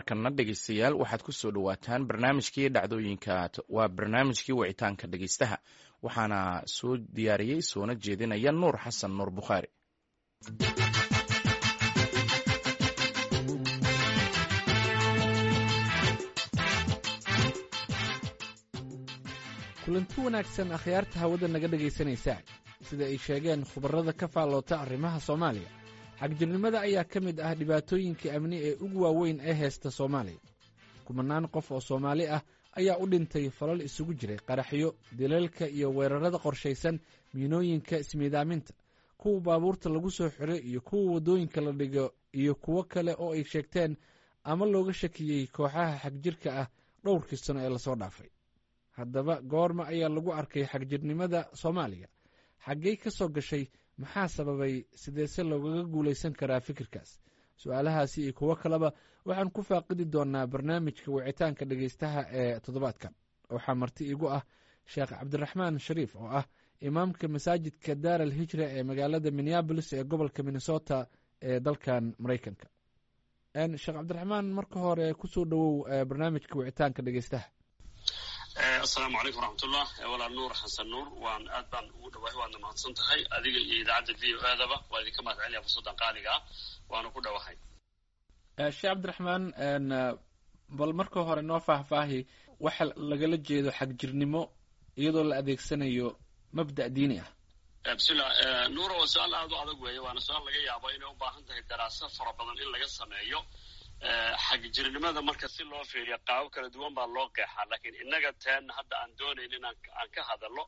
markana dhegeystayaal waxaad ku soo dhowaataan barnaamijkii dhacdooyinka waa barnaamijkii wicitaanka dhegeystaha waxaana soo diyaariyey soona jeedinaya nuur xasan nuur bukhaari kulanti wanaagsan akhyaarta hawada naga dhegaysanaysaa sida ay sheegeen khubarrada ka faalloota arrimaha soomaaliya xagjirnimada ayaa ka mid ah dhibaatooyinka amni ee ugu waaweyn ee heesta soomaaliya kumanaan qof oo soomaali ah ayaa u dhintay falal isugu jiray qaraxyo dilalka iyo weerarada qorshaysan miinooyinka ismiidaaminta kuwa baabuurta lagu soo xiray iyo kuwa waddooyinka la dhigo iyo kuwo kale oo ay sheegteen ama looga shakiyey kooxaha xagjirka ah dhowrkii sano ee lasoo dhaafay haddaba goorma ayaa lagu arkay xagjirnimada soomaaliya xaggey ka soo gashay maxaa sababay sideese loogaga guulaysan karaa fikirkaas su-aalahaasi iyo kuwo kaleba waxaan ku faaqidi doonaa barnaamijka wicitaanka dhegeystaha ee toddobaadkan waxaa marti igu ah sheekh cabdiraxmaan shariif oo ah imaamka masaajidka daar al hijra ee magaalada minneabolis ee gobolka minnesota ee dalkan maraykanka sheekh cabdiraxmaan marka hore kusoo dhowow barnaamijka wicitaanka dhegeystaha asalaamu calaykum waraxmatullah walaal nuur xasan nuur waan aad baan ugu dhawahay waadna mahadsan tahay adiga iyo idaacadda v o aadaba waa idinka mahad celinaya fursaddan qaaliga ah waana ku dhawahay sheekh cabdiraxmaan bal marka hore noo faahfaahi waxa lagala jeedo xagjirnimo iyadoo la adeegsanayo mabda' diini ah bismillah nuura waa su-aal aad u adag weeye waana su-aal laga yaabo inay u baahan tahay daraaso fara badan in laga sameeyo xagjirnimada marka si loo fiiriya qaabo kala duwan baa loo qeexaa laakiin innaga teen hadda aan doonayn in aan ka hadalno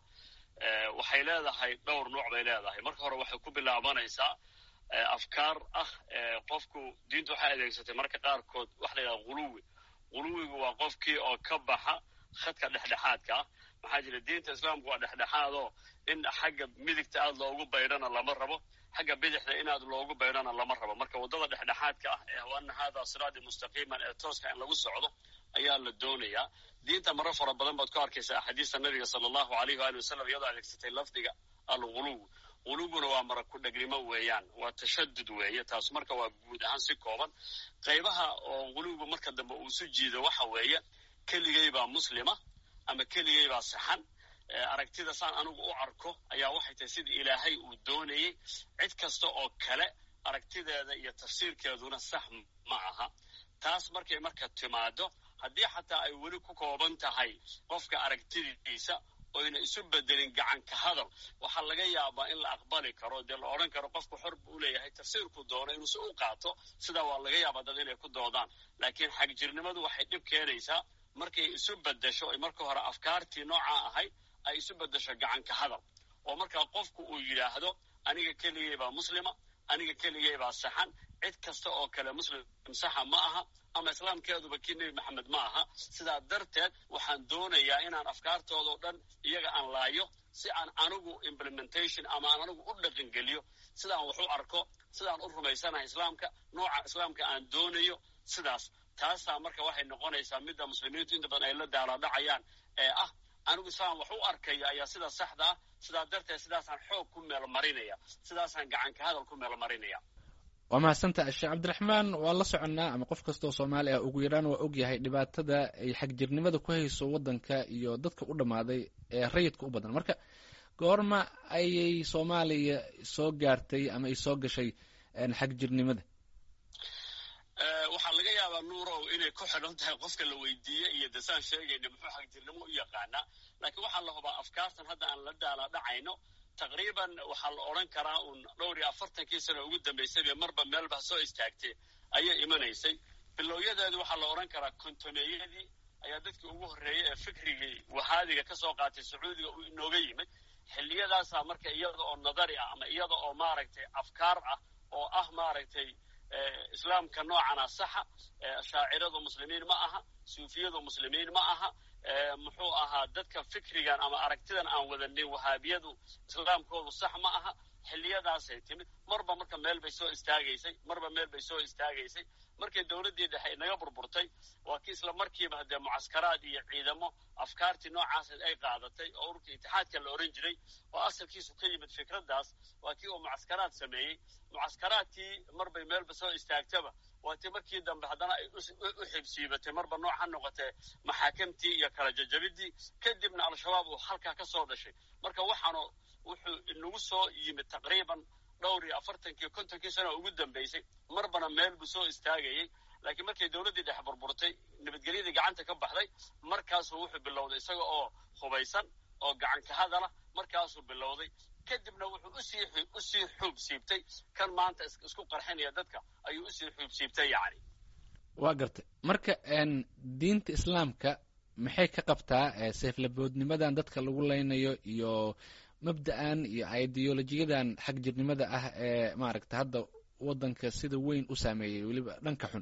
waxay leedahay dhowr nuuc bay leedahay marka hore waxay ku bilaabanaysaa afkaar ah qofku diintu waxay adeegsatay marka qaarkood waxa la yidhaha huluwi huluwigu waa qofkii oo ka baxa khadka dhexdhexaadka ah maxaa jira diinta islaamku waa dhexdhexaadoo in xagga midigta aad loogu baydhana lama rabo xagga bidixda inaad loogu baydhana lama rabo marka waddada dhexdhexaadka ah ee ana hada siraadi mustaqiiman ee tooska in lagu socdo ayaa la doonayaa diinta maro fara badan baad ku arkaysaa axaadiista nabiga sala allahu alayh waali wasalam iyadoo adeegsatay lafdiga alguluw guluguna waa mara ku dhegnimo weeyaan waa tashadud weeye taas marka waa guud ahaan si kooban qaybaha oo guluwgu marka dambe uu isu jiido waxa weeye keligay baa muslima ama keligay baa saxan aragtida saan anigu u arko ayaa waxay tahay sida ilaahay uu doonayey cid kasta oo kale aragtideeda iyo tafsiirkeeduna sax ma aha taas markay marka timaado haddii xataa ay weli ku kooban tahay qofka aragtidiisa oyna isu bedelin gacan ka hadal waxaa laga yaabaa in la aqbali karo dee la odhan karo qofku xor buu leeyahay tafsiirku doono inuusi u qaato sidaa waa laga yaabaa dad inay ku doodaan laakiin xagjirnimadu waxay dhib keenaysaa markay isu bedesho ay marka hore afkaartii noocaa ahayd ay isu bedesho gacan ka hadal oo markaa qofku uu yidhaahdo aniga keligay baa muslima aniga keligay baa saxan cid kasta oo kale muslim saxa ma aha ama islaamkeeduba kii nebi maxamed ma aha sidaa darteed waxaan doonayaa inaan afkaartoodao dhan iyaga aan laayo si aan anigu implementation ama aan anigu u dhaqangeliyo sidaan wax u arko sidaan u rumaysanahay islaamka nooca islaamka aan doonayo sidaas taasaa marka waxay noqonaysaa midda muslimiintu inta badan ay la daalaadhacayaan ee ah anigu islaan wax u arkaya ayaa sida saxda ah sidaa darteed sidaasaan xoog ku meelmarinaya sidaasaan gacan ka hadal ku meelmarinaya waa mahadsanta sheekh cabdiraxmaan waa la soconnaa ama qof kasta oo soomaali ah ugu yaraan waa ogyahay dhibaatada ay xagjirnimada ku hayso waddanka iyo dadka u dhammaaday ee rayidka u badan marka goorma ayay soomaaliya soo gaartay ama ay soo gashay xagjirnimada waxaa laga yaabaa nuurow inay ku xidhan tahay qofka la weydiiye iyo dasaan sheegayna muxuu xagjirnimo u yaqaanaa laakiin waxaa la hubaa afkaartan hadda aan la daala dhacayno taqriiban waxaa la odhan karaa uun dhowr iyo afartankii sano ugu dambaysayba marba meelba soo istaagtay ayay imanaysay bilowyadeedu waxaa la odhan karaa kontomeeyadii ayaa dadkii ugu horreeyey ee fikrigii wahaadiga ka soo qaatay sacuudiga uu inooga yimid xilliyadaasaa marka iyada oo nadari ah ama iyada oo maaragtay afkaar ah oo ah maaragtay islaamka noocana saxa shaaciradu muslimiin ma aha suufiyadu muslimiin ma aha muxuu ahaa dadka fikrigan ama aragtidan aan wadanin wahaabiyadu islaamkoodu sax ma aha xilliyadaasay timid marba marka meel bay soo istaagaysay marba meel bay soo istaagaysay markay dowladdii dhexe inaga burburtay waa kii isla markiiba haddee mucaskaraad iyo ciidamo afkaartii noocaased ay qaadatay oo ururka itixaadka la ohan jiray oo asalkiisu ka yimid fikraddaas waa kii uu mucaskaraad sameeyey mucaskaraadkii marbay meelba soo istaagtaba waatii markii dambe haddana ay u xibsiibatay marba nooc ha noqotee maxaakamtii iyo kala jajabidii kadibna al-shabaab uu halkaa ka soo dhashay marka waxaanu wuxuu inagu soo yimid taqriiban dhowr iyo afartankii kontonkii sano ugu dambaysay marbana meel buu soo istaagayey laakiin markay dowladdii dhex burburtay nabadgelyadii gacanta ka baxday markaasuu wuxuu bilowday isaga oo hubaysan oo gacan ka hadala markaasuu bilowday kadibna wuxuu usii usii xuub siibtay kan maanta isku qarxinaya dadka ayuu usii xuub siibtay yacni waa gartay marka diinta islaamka maxay ka qabtaa seeflaboodnimadan dadka lagu leynayo iyo mabda'an iyo ideolojiyadan xag jirnimada ah ee maaragta hadda waddanka sida weyn u saameeyey weliba dhanka xun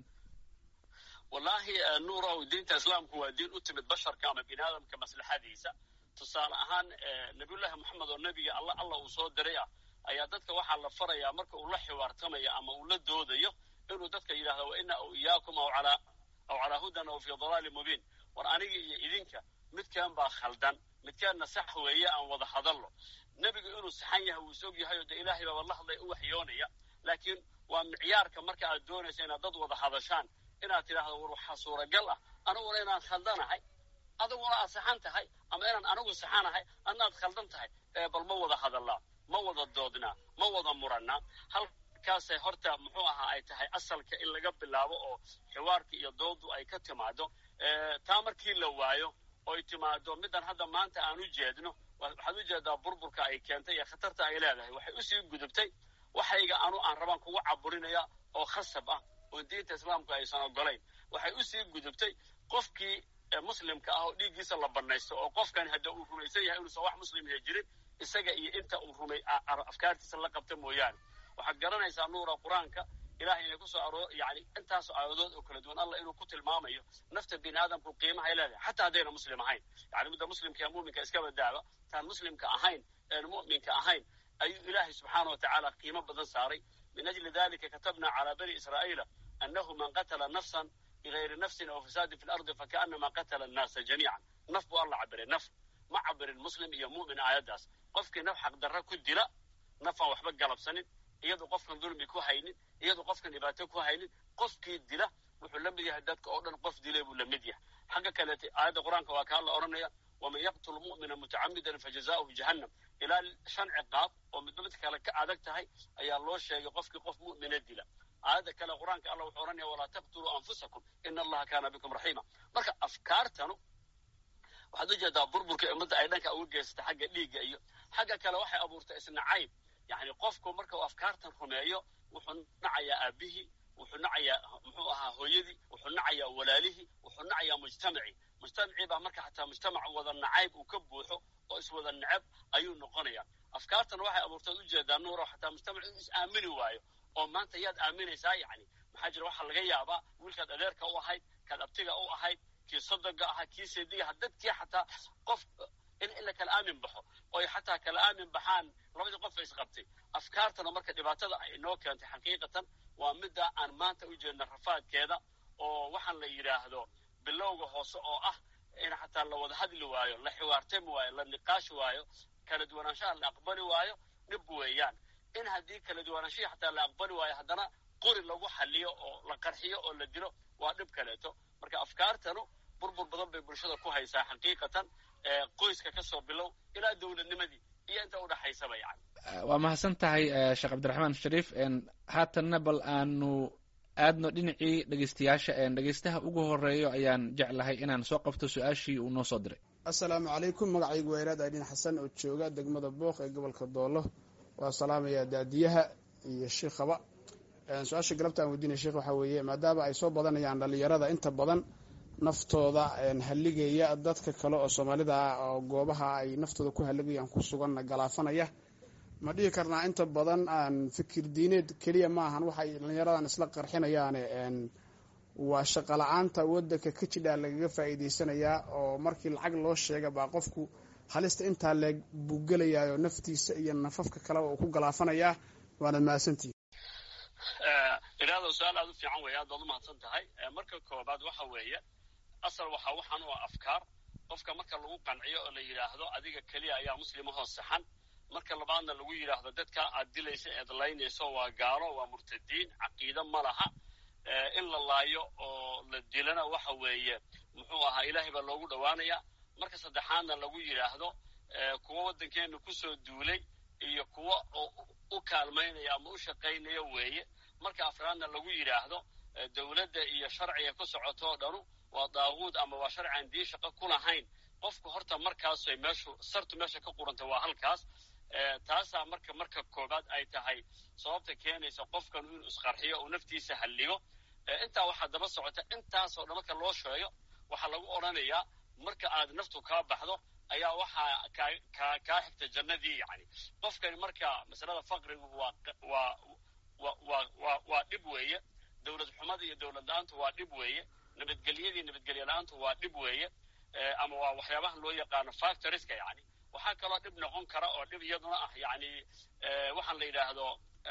wallaahi nuurow diinta islaamku waa diin u timid basharka ama bini aadamka maslaxadiisa tusaale ahaan nabiyullaahi moxamed oo nebiga alla alla uu soo diray ah ayaa dadka waxaa la farayaa marka uu la xiwaartamayo ama uu la doodayo inuu dadka yidhahdo wa ina aw iyaakum aw calaa aw calaa hudan aw fii dalaalin mubiin war aniga iyo idinka midkaan baa khaldan midkaanna sax weeye aan wada hadallo nebigu inuu saxan yahay wuu is og yahay oo dee ilaahay baaba la hadlay u waxyoonaya laakiin waa micyaarka marka aad doonaysa inaad dad wada hadashaan inaad tidhaahdo war waxaa suuragal ah aniguna inaan khaldanahay adiguna aad saxan tahay ama inaan anigu saxanahay adnaad khaldan tahay bal ma wada hadallaa ma wada doodnaa ma wada murannaa halkaasay horta muxuu ahaa ay tahay asalka in laga bilaabo oo xiwaarka iyo doodu ay ka timaado taa markii la waayo oy timaado middan hadda maanta aan u jeedno waxaad u jeedaa burburka ay keentay iyo khatarta ay leedahay waxay usii gudubtay waxayga anu aan rabaan kugu caburinaya oo khasab ah oo diinta islaamku aysan ogolayn waxay usii gudubtay qofkii muslimka ah oo dhiiggiisa la banaysto oo qofkan hadda uu rumaysan yahay inuusan wax muslimya jirin isaga iyo inta uu rumay afkaartiisa la qabta mooyaane waxaad garanaysaa nuura qur-aanka ilahay inay kusoo aroor yani intaasoo aayadood oo kala duwan allah inuu ku tilmaamayo nafta bini aadamku qiimahay leedahay xataa haddayna muslim ahayn yani midda muslimka ee muminka iska badaaba taan muslimka ahayn een mu'minka ahayn ayuu ilaahay subxaana wa tacaala qiimo badan saaray min ajli dalika katabna calaa bani israa'iila annahu man qatala nafsan bigayri nafsin aw fasaadin fi lardi fakaanama qatala annaasa jamiican naf buu alla cabiray naf ma cabirin muslim iyo mu'min aayaddaas qofkii naf xaqdarra ku dila nafaan waxba galabsanin iyadu qofkan dulmi ku haynin iyadu qofkan dhibaato ku haynin qofkii dila wuxuu la mid yahay dadka oo dhan qof dilay buu la mid yahay xagga kaleete aayadda qur-aanka waa kaa la odhanaya waman yaqtul mu'mina mutacamidan fajazaؤuhu jahannam ilaa shan ciqaab oo midba mid kale ka adag tahay ayaa loo sheegay qofkii qof mu'mina dila aayadda kale qur-aanka allah wuxuu odhanaya walaa taqtuluu anfusakum ina allaha kaana bikum raxiima marka afkaartanu waxaad u jeedaa burburka ummadda ay dhanka uga geysata xagga dhiigga iyo xagga kale waxay abuurtay isnacayb yani qofku marka uu afkaartan rumeeyo wuxuu nacayaa aabihii wuxuu nacayaa muxuu ahaa hooyadii wuxuu nacayaa walaalihii wuxuu nacayaa mujtamacii mujtamacii baa marka xataa mujtamac wada nacayb uu ka buuxo oo iswada necab ayuu noqonaya afkaartan waxay abuurtaad ujeedaa nuuro xataa mujtamac inuu is aamini waayo oo maanta yaad aaminaysaa yani maxaa jira waxaa laga yaabaa wiilkaad adeerka u ahayd kaad abtiga u ahayd kii sodoga ahaa kii seedigaha dadkii xataa qof in in la kala aamin baxo oy xataa kala aamin baxaan labadii qof isqabtay afkaartana marka dhibaatada ay inoo keentay xaqiiqatan waa midda aan maanta u jeedna rafaadkeeda oo waxaan la yidhaahdo bilowga hoose oo ah in xataa la wada hadli waayo la xiwaartami waayo la niqaashi waayo kala duwanaanshaha la aqbali waayo dhib weeyaan in haddii kala duwanaanshahi xataa la aqbali waayo haddana qori lagu xaliyo oo la qarxiyo oo la dilo waa dhib kaleeto marka afkaartanu burbur badan bay bulshada ku haysaa xaqiiqatan qoyska ka soo bilow ilaa dowladnimadii iyo inta udhaxaysaba yani waa mahadsan tahay sheekh cabdiraxmaan shariif haatanna bal aanu aadno dhinacii dhegeystayaasha dhegeystaha ugu horeeyo ayaan jeclahay inaan soo qabto su-aashii uu noo soo diray assalaamu calaykum magacaygu weyraad aydhin xasan oo jooga degmada booq ee gobolka doolo waa salaamayaa daadiyaha iyo shiikhaba su-aasha galabta aan weydiinaya sheekh waxaa weeye maadaama ay soo badanayaan dhalinyarada inta badan naftooda halligaya dadka kale oo soomaalida ah oo goobaha ay naftooda ku halligayaan ku suganna galaafanaya ma dhihi karnaa inta badan aan fikir diineed keliya ma ahan waxay dhalinyaradan isla qarxinayaane waa shaqo la-aanta wadanka ka jidhaa lagaga faa'iideysanayaa oo markii lacag loo sheega baa qofku halista intaa leeg buu gelayaayoo naftiisa iyo nafafka kaleba uu ku galaafanayaa waana mahadsantihi idhaahdo su-aal aad u fiican weeye aad baad u mahadsan tahay marka koobaad waxa weeye asal waxaa waxaan u ah afkaar qofka marka lagu qanciyo oo la yidhaahdo adiga keliya ayaa muslimahoo saxan marka labaadna lagu yidhaahdo dadka aad dilaysa eed laynayso waa gaalo waa murtadiin caqiide ma laha in la laayo oo la dilana waxa weeye muxuu ahaa ilaahay baa loogu dhowaanaya marka saddexaadna lagu yidhaahdo kuwo waddankeena kusoo duulay iyo kuwo u kaalmaynaya ama u shaqaynaya weeye marka afraadna lagu yidhaahdo dowladda iyo sharciga ku socotoo dhanu waa daaquud ama waa sharci aan diin shaqo ku lahayn qofku horta markaasay meeshu sartu meesha ka quranta waa halkaas taasaa marka marka koobaad ay tahay sababta keenaysa qofkanu inuu isqarxiyo uu naftiisa halligo intaa waxaa daba socota intaasoo dhan marka loo sheego waxaa lagu odhanayaa marka aad naftu kaa baxdo ayaa waxaa kaa kaa kaa xigta jannadii yani qofkani marka masalada faqrigu waa waa wa wa wa waa dhib weeye dowlad xumada iyo dowlad la-aantu waa dhib weeye nabadgelyadii nabadgelye la-aantu waa dhib weeye ama waa waxyaabaha loo yaqaano factoriska yani waxaa kaloo dhib noqon kara oo dhib iyaduna ah yani waxaan la yidhaahdo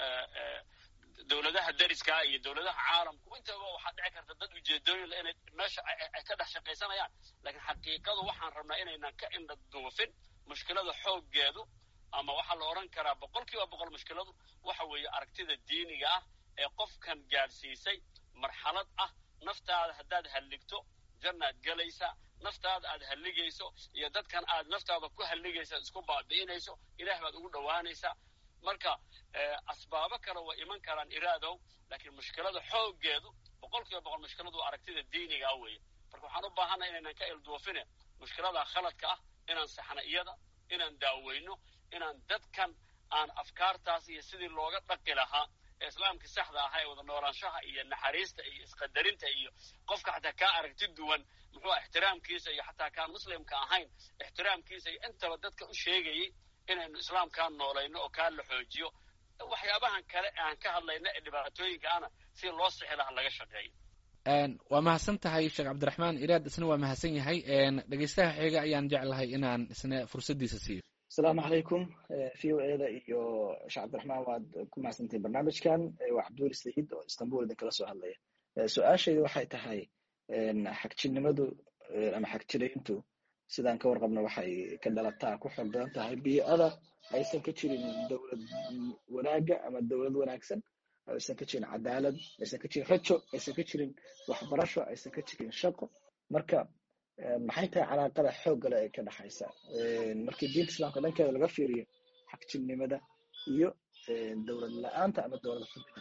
dowladaha dariskaa iyo dowladaha caalamku intaba waxaa dhici karta dad ujeedooyin le inay meesha ay ka dhex shaqaysanayaan laakiin xaqiiqadu waxaan rabnaa inaynan ka indha duufin mushkilada xooggeedu ama waxaa la odhan karaa boqol kiiba boqol mushkiladu waxa weeye aragtida diiniga ah ee qofkan gaadhsiisay marxalad ah naftaada haddaad halligto jannaad gelaysa naftaada aad halligayso iyo dadkan aad naftaada ku halligaysa isku baabi'inayso ilaah baad ugu dhowaanaysaa marka asbaabo kale way iman karaan iraadow laakiin mushkilada xooggeedu boqol kiiba boqol mushkiladu waa aragtida diiniga ah weeye marka waxaan u baahanay inaynan ka ilduufine mushkilada khaladka ah inaan saxna iyada inaan daaweyno inaan dadkan aan afkaartaas iyo sidii looga dhaqi lahaa ee islaamka saxda ahaa ee wada noolaanshaha iyo naxariista iyo isqadarinta iyo qofka xataa kaa aragti duwan muxuu ixtiraamkiisa iyo xataa kaan muslimka ahayn ixtiraamkiisa iyo intaba dadka u sheegayay inaynu islaamkaa noolayno oo kaa la xoojiyo waxyaabahan kale aan ka hadlayno ee dhibaatooyinka ana si loo sixi laha laga shaqeeyo waa mahadsan tahay sheekh cabdiraxmaan iraad isna waa mahadsan yahay dhegeystaha xiga ayaan jeclahay inaan isna fursaddiisa siiyo asalaamu calaykum v o eda iyo sheekh cabdiraxmaan waad ku mahadsantihin barnaamijkan waa cabduul sayid oo istanbul idin kala soo hadlaya su-aashayda waxay tahay xagjirnimadu ama xagjirayntu sidaan ka warqabno waxay ka dhalataa ku xoog badan tahay bii'ada aysan ka jirin dowlad wanaagga ama dowlad wanaagsan aysan ka jirin cadaalad aysan ka jirin rajo aysan ka jirin waxbarasho aysan ka jirin shaqo marka maxay tahay calaaqada xooggale ee ka dhexaysa markii diinta islaamka dhankeeda laga fiiriyo xagjirnimada iyo dowlad la-aanta ama dowlad xubida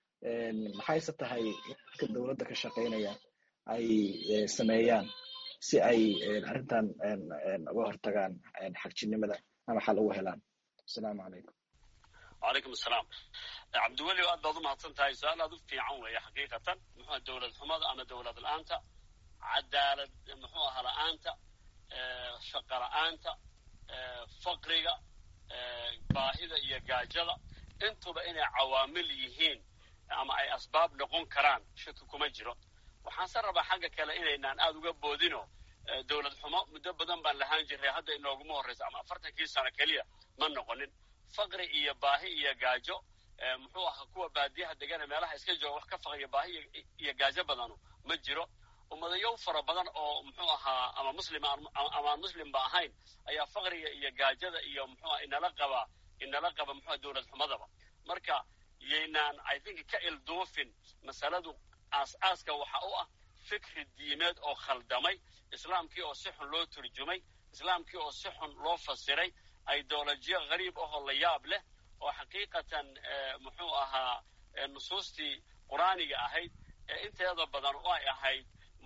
maxayse tahay dadka dowladda ka shaqaynaya ay sameeyaan si ay arrintan uga hortagaan xagjirnimada ama xal ugu helaan asalaamu calaykum wacalaykum asalaam cabdiweli aad baad u mahadsan tahay su-aal aad u fiican weeye xaqiiqatan muxua dowlad xumada ama dowlad la-aanta cadaalad muxuu aha la-aanta shaqa la-aanta faqriga baahida iyo gaajada intuba inay cawaamil yihiin ama ay asbaab noqon karaan shaki kuma jiro waxaanse rabaa xagga kale inaynaan aada uga boodino dowlad xumo muddo badan baan lahaan jiray hadda inooguma horraysa ama afartankii sano keliya ma noqonin faqri iyo baahi iyo gaajo muxuu ahaa kuwa baadiyaha degana meelaha iska jooga wax ka faqriya baahi iyo gaajo badanu ma jiro ummadayow fara badan oo muxuu ahaa ama muslim ama aan muslimba ahayn ayaa faqriga iyo gaajada iyo muxuuaha inala qaba inala qaba muxua dowlad xumadaba marka yaynaan i think ka ilduufin masaladu aas-aaska waxa u ah fikri diimeed oo khaldamay islaamkii oo si xun loo turjumay islaamkii oo si xun loo fasiray ideolojiya hariib ahoo la yaab leh oo xaqiiqatan muxuu ahaa nusuustii qur-aaniga ahayd ee inteeda badan oo ay ahayd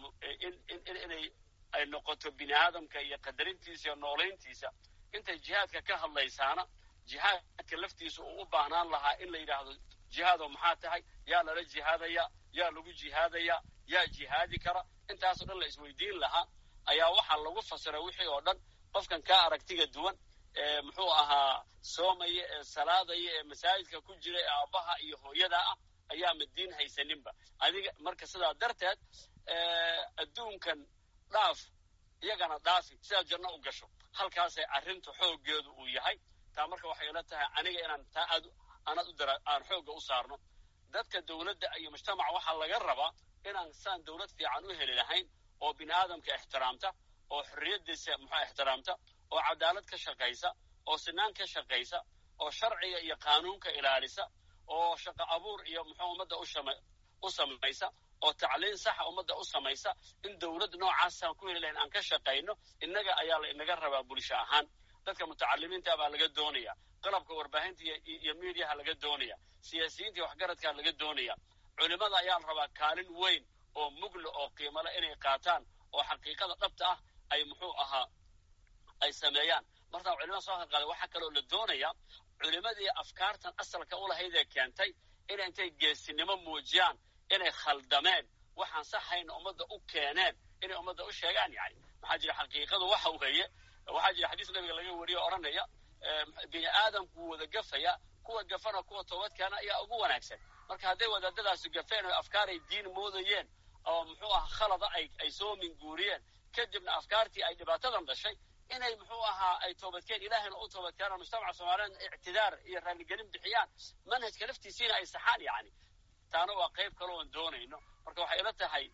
inay ay noqoto bini aadamka iyo qadarintiisa iyo noolayntiisa intay jihaadka ka hadlaysaana jihaadka laftiisa uu u baahnaan lahaa in la yidhaahdo jihaado maxaa tahay yaa lala jihaadaya yaa lagu jihaadaya yaa jihaadi kara intaasoo dhan la isweydiin lahaa ayaa waxaa lagu fasiray wixii oo dhan qofkan kaa aragtiga duwan ee muxuu ahaa soomaya ee salaadaya ee masaajidka ku jira ee aabbaha iyo hooyada ah ayaa madiin haysaninba adiga marka sidaa darteed adduunkan dhaaf iyagana dhaafi sidaad janno u gasho halkaasay arrinta xooggeedu uu yahay taa marka waxay ila tahay aniga inaan taa aad aanaad u dara aan xoogga u saarno dadka dowladda iyo mujtamaca waxaa laga rabaa inaan saan dowlad fiican u heli lahayn oo bini aadamka ixtiraamta oo xorriyaddiisa muxua ixtiraamta oo cadaalad ka shaqaysa oo sinaan ka shaqaysa oo sharciga iyo qaanuunka ilaalisa oo shaqo abuur iyo muxuu ummadda ushama u samaysa oo tacliin saxa ummadda u samaysa in dowlad noocaasaan ku heli lahayn aan ka shaqayno innaga ayaa la inaga rabaa bulsho ahaan dadka mutacalimiinta baa laga doonaya qalabka warbaahinta iyo miidiyaha laga doonaya siyaasiyiinta iyo waxgaradkaa laga doonaya culimada ayaa la rabaa kaalin weyn oo mugla oo qiimale inay qaataan oo xaqiiqada dhabta ah ay muxuu ahaa ay sameeyaan martaa culimada soo halqaaday waxaa kaloo la doonaya culimadii afkaartan asalka u lahayd ee keentay inay intay geesinimo muujiyaan inay khaldameen waxaan saxayna ummadda u keeneen inay ummadda u sheegaan yani maxaa jira xaqiiqadu waxa weeye waxaa jira xadiis nabiga laga wariyo odhanaya bini aadamku wada gafaya kuwa gafana kuwa toobadkeena ayaa ugu wanaagsan marka hadday wadaadadaasi gafeen oo afkaaray diin moodayeen oo muxuu aha khalada ay ay soo minguuriyeen kadibna afkaartii ay dhibaatadan dhashay inay muxuu ahaa ay toobadkeen ilaahayna u toobadkeenoo mujtamaca soomaaliyeed ictidaar iyo raaligelin bixiyaan manhajka laftiisiina ay saxaan yani taana waa qayb kaloo aan doonayno marka waxay ila tahay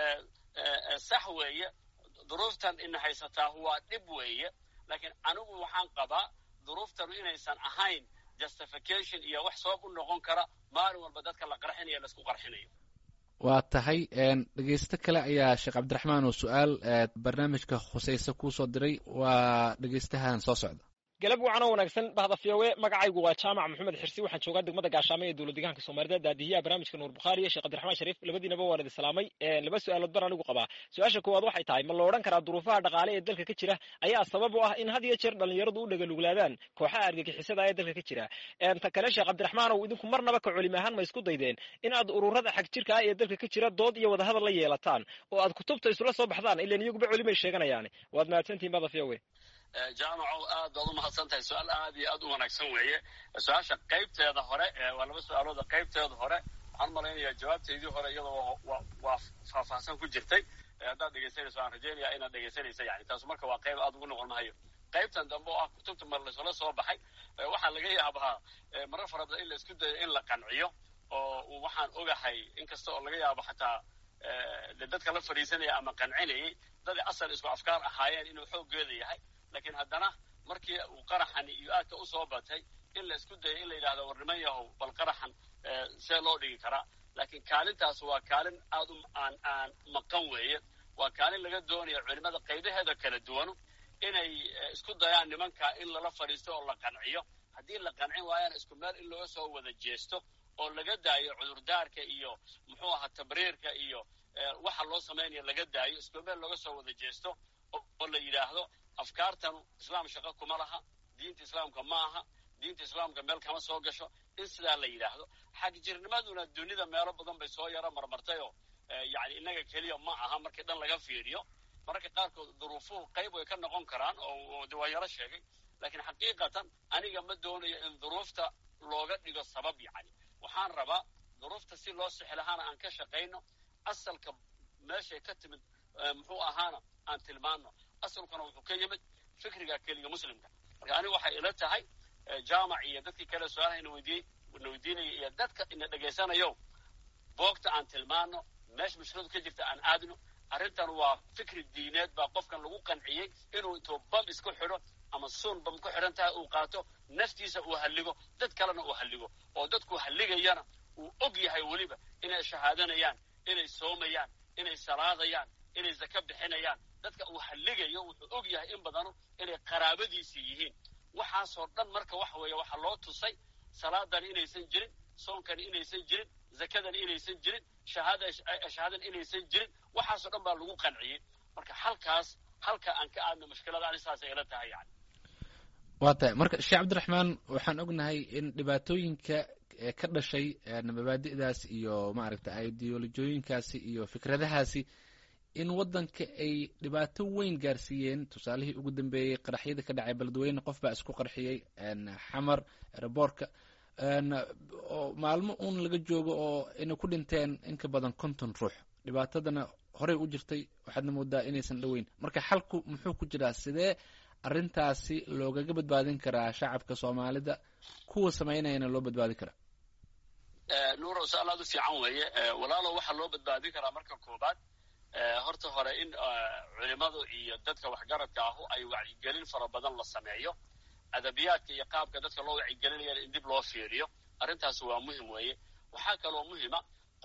sax weeye duruuftan ina haysataa waa dhib weeye laakiin anigu waxaan qabaa duruuftanu inaysan ahayn justification iyo wax sabab u noqon kara maalin walba dadka la qarxinayo laisku qarxinayo waa tahay dhegeysto kale ayaa sheekh cabdiraxmaan oo su-aal barnaamijka khusayse kuusoo diray waa dhegeystahan soo socda galab wacan oo wanaagsan bahda fiyowe magacaygu waa jaamac maxamed xirsi waxaan joogaa degmada gaashaamo ee dowlad deegaanka soomaalida daadihiyaha barnaamijka nuur bukhaari iyo sheekh cabdiraxmaan shariif labadiinaba waan idi salaamay laba su-aalood bar anigu qabaa su-aasha koowaad waxay tahay ma la odhan karaa duruufaha dhaqaale ee dalka ka jira ayaa sabab u ah in had iyo jeer dhallinyaradu u dhagaluglaadaan kooxaha argagixisada ee dalka ka jira ta kale sheekh cabdiraxmaanow idinku marnaba ka culimi ahaan ma isku daydeen in aad ururada xag jirka ah ee dalka ka jira dood iyo wadahadal la yeelataan oo aad kutubta isula soo baxdaan ilan iyaguba culimay sheeganayaan waad mahadsantihin bahda fiyowe jaamaco aad baad u mahadsan tahay su-aal aad iyo aad u wanaagsan weeye su-aasha qaybteeda hore waa laba su-aalooda qaybteeda hore waxaan malaynayaa jawaabteydii hore iyadoo waa faahfaahsan ku jirtay haddaad dhegeysanayso aan rajeynaya inaad dhegeysanaysa yani taasu marka waa qayb aad ugu noqon mahayo qaybtan dambe oo ah kutubta mar laysula soo baxay waxaa laga yaabaa marar fara badan in la isku dayo in la qanciyo oo waxaan ogahay inkasta oo laga yaabo xataa de dadka la fadhiisanaya ama qancinayay daday asal isku afkaar ahaayeen inuu xooggeeda yahay laakiin haddana markii uu qaraxan iyo aadka u soo batay in la isku dayo in la yidhahdo war niman yahow bal qaraxan see loo dhigi karaa laakiin kaalintaas waa kaalin aad u aan aan maqan weeye waa kaalin laga doonayo culimada qaybaheeda kala duwanu inay isku dayaan nimanka in lala fadhiisto oo la qanciyo haddii la qancin waayana isku meel in looga soo wada jeesto oo laga daayo cudurdaarka iyo muxuu ahaa tabriirka iyo waxa loo samaynayo laga daayo isku meel looga soo wada jeesto oo la yidhaahdo afkaartanu islaam shaqo kuma laha diinta islaamka ma aha diinta islaamka meel kama soo gasho in sidaa la yidhaahdo xagjirnimaduna dunida meelo badan bay soo yaro marmartayoo yani innaga keliya ma aha markii dhan laga fiiriyo mararka qaarkood duruufuhu qayb way ka noqon karaan oo de waa yaro sheegay laakiin xaqiiqatan aniga ma doonayo in duruufta looga dhigo sabab yani waxaan rabaa duruufta si loo sixi lahaana aan ka shaqayno asalka meeshay ka timid muxuu ahaana aan tilmaano asalkuna wuxuu ka yimid fikriga keliga muslimka marka anigu waxay ila tahay jaamac iyo dadkii kale su-aalaha ina weydiiyey na weydiinaya iyo dadka ina dhegaysanayo boogta aan tilmaano meesha mushkiladu ka jirta aan aadno arrintan waa fikri diineed baa qofkan lagu qanciyey inuu intuu bam isku xidho ama suun bam ku xidhan tahay uu qaato naftiisa uu halligo dad kalena uu halligo oo dadku halligayana uu og yahay weliba inay shahaadanayaan inay soomayaan inay salaadayaan inay zaka bixinayaan dadka uu halligayo wuxuu og yahay in badanu inay qaraabadiisii yihiin waxaasoo dhan marka waxa weeye waxaa loo tusay salaadani inaysan jirin soonkani inaysan jirin zakadani inaysan jirin shahaadani inaysan jirin waxaasoo dhan baa lagu qanciyey marka halkaas halka aan ka aadno mushkilada ani saasay ila tahay yani waa tahay marka sheekh cabdiraxmaan waxaan ognahay in dhibaatooyinka ka dhashay mabaadi'daas iyo maaragta ideolojooyinkaasi iyo fikradahaasi in waddanka ay dhibaato weyn gaarsiiyeen tusaalihii ugu dambeeyey qaraxyada ka dhacay beledweyne qof baa isku qarxiyey xamar reboorka oo maalmo uun laga joogo oo inay ku dhinteen in ka badan konton ruux dhibaatadana horey u jirtay waxaadna moodaa inaysan dhoweyn marka xalku muxuu ku jiraa sidee arrintaasi loogaga badbaadin karaa shacabka soomaalida kuwa samaynayana loo badbaadin karaa nuuro su-aal aad u fiican weeye walaalo waxaa loo badbaadin karaa marka koobaad horta hore in culimadu iyo dadka waxgaradka ahu ay wacyigelin fara badan la sameeyo adabiyaadka iyo qaabka dadka loo wacyigelinayana in dib loo fiiriyo arrintaas waa muhim weeye waxaa kaloo muhima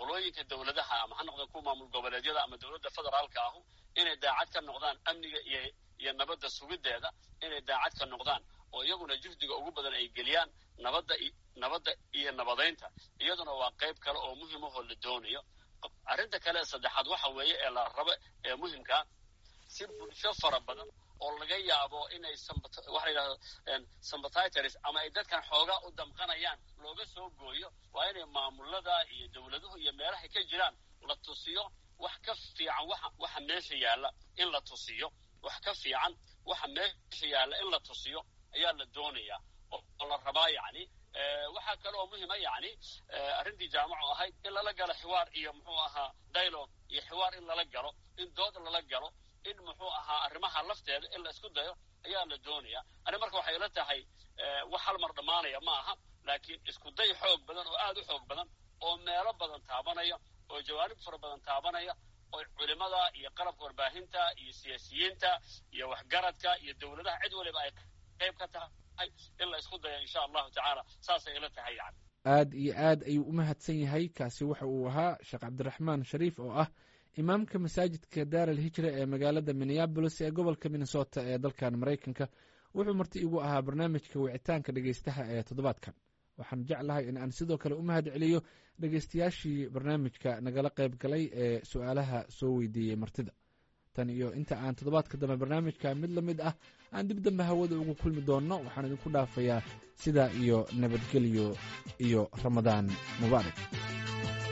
qolooyinka dowladaha ama ha noqdeen kuwa maamul goboleedyada ama dowladda federaalka ahu inay daacad ka noqdaan amniga iyo iyo nabadda sugiddeeda inay daacad ka noqdaan oo iyaguna juhdiga ugu badan ay geliyaan nabadda nabadda iyo nabadaynta iyaduna waa qayb kale oo muhimahoo la doonayo arrinta kale ee saddexaad waxa weeye ee la rabo ee muhimkaa si bulsho fara badan oo laga yaabo inay waxa la yidhahdo sympathitors ama ay dadkan xoogaa u damqanayaan looga soo gooyo waa inay maamulada iyo dowladuhu iyo meelahay ka jiraan la tusiyo wax ka fiican waxa waxa meesha yaalla in la tusiyo wax ka fiican waxa meesha yaalla in la tusiyo ayaa la doonayaa oo la rabaa yacni waxaa kale oo muhima yacni arrintii jaamacu ahayd in lala galo xiwaar iyo muxuu ahaa dialogue iyo xiwaar in lala galo in dood lala galo in muxuu ahaa arrimaha lafteeda in la isku dayo ayaa la doonayaa ani marka waxay ila tahay wax hal mar dhammaanaya ma aha laakiin isku day xoog badan oo aada u xoog badan oo meelo badan taabanaya oo jawaanib fara badan taabanaya oo culimada iyo qalabka warbaahinta iyo siyaasiyiinta iyo waxgaradka iyo dowladaha cid waliba ay qayb ka tahay in la isku dayo insha allahu tacaala saasay ila tahay yani aad iyo aad ayuu u mahadsan yahay kaasi waxa uu ahaa sheekh cabdiraxmaan shariif oo ah imaamka masaajidka daar al hijra ee magaalada minneabolis ee gobolka minnesota ee dalkan maraykanka wuxuu marti igu ahaa barnaamijka wicitaanka dhegeystaha ee toddobaadkan waxaan jeclahay in aan sidoo kale u mahad celiyo dhegeystayaashii barnaamijka nagala qayb galay ee su-aalaha soo weydiiyey martida tan iyo inta aan toddobaadka dambe barnaamijka mid la mid ah aan dib dambe hawada ugu kulmi doonno waxaan idinku dhaafayaa sidaa iyo nabadgelyo iyo ramadaan mubaarak